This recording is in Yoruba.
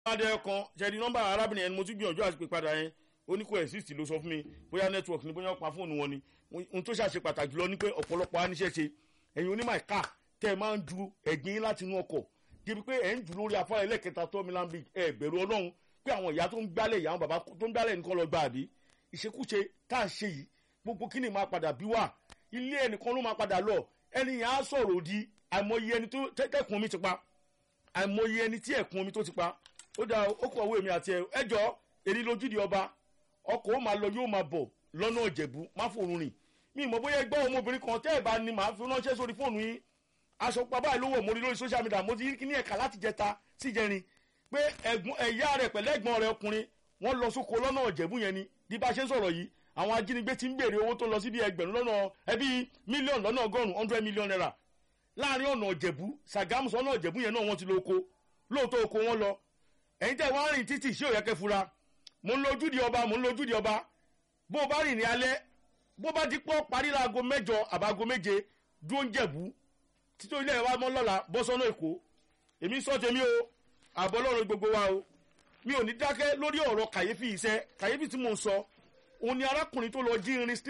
adé kan ṣẹ́ni nọ́mbà arábìnrin yẹn ni mo tún gbìyànjú àti pè padà yẹn ó ní kò exist ló sọ fún mi bóyá network ni bóyá pa fóònù wọn ni ohun tó ṣàṣe pàtàkì lọ ni pé ọ̀pọ̀lọpọ̀ aníṣẹ́ ṣe ẹ̀yin onímọ̀ ẹ̀ka tẹ́ ẹ máa ń ju ẹ̀gbin láti inú ọkọ̀ débi pé ẹ̀ ń jù lórí afárá ẹlẹ́kẹta tó mi láǹbì ẹ̀ bẹ̀rù ọlọ́run pé àwọn ìyá tó ń gbálẹ̀ ìyá àwọn bàbá tó ń gbálẹ̀ nìkan lọ gba àbí ìṣekúṣe tá à ń ṣe yìí gbogbo kíni máa padà bí wà ilé ẹnìkan ló máa padà lọ ẹni yẹn á sọ̀rọ̀ òdi àìmọye ẹni tó tẹ́kùn omi ti pa àìmọye ẹni tí ẹ̀kún omi tó ti pa ó dáa ó kọ̀ owó èmi àti ẹjọ́ èrí lójúde ọba ọkọ̀ ó máa lọ yóò máa bọ̀ lọ́nà ìjẹ̀bú má fòrùn rìn mi ìmọ̀ bóyá ẹgbẹ́ ọmọbìnrin kan tẹ́ ẹ̀ bá ní màá fi ránṣẹ́ sórí fóònù yín aṣọ pa báyìí lówó mo rí lórí social media mo ti rí kíní ẹ̀ka láti jẹta sí jẹrin pé ẹ̀gbọ́n ẹ̀yà rẹ̀ pẹ̀lẹ́ ẹ̀gbọ́n rẹ̀ ọkùnrin wọ́n lọ sóko lọ́nà ìjẹ̀bú yẹn ni bí bá ṣe ń sọ̀rọ̀ yìí àwọn ajínigbé ti ń béèrè owó tó lọ síbi ẹgbẹ̀rún lọ́nà ẹbí mílíọ̀nù lọ́nà ọgọ́rùn-ún hundred million naira láàrin ọ̀nà ìjẹ̀bú sàgámù sọ́nà ìjẹ̀bú yẹn náà wọ́n ti lo oko lóòótọ́ oko wọn lọ ẹ̀yin tẹ́ wọ́n rìn títì ṣé ò yẹ kẹ́ fura mò ń lo ojúde ọba mò ń lo ojúde ọba bó o bá rìn ní alẹ́ bó bá di pọ́ parí láago mẹ́jọ àbáago méje dúró ń jẹ̀bú títí ilé ẹ̀ wá mọ́ lọ́la bọ́ sọ́nà èkó èmi sọ tèmi o àbọ̀ lọ́rùn gbogbo wa o mi ò ní dákẹ́ lórí ọ̀rọ̀ kàyéfì iṣẹ́ kàyéfì tí mò ń sọ òun ni arákùnrin tó lọ jí irin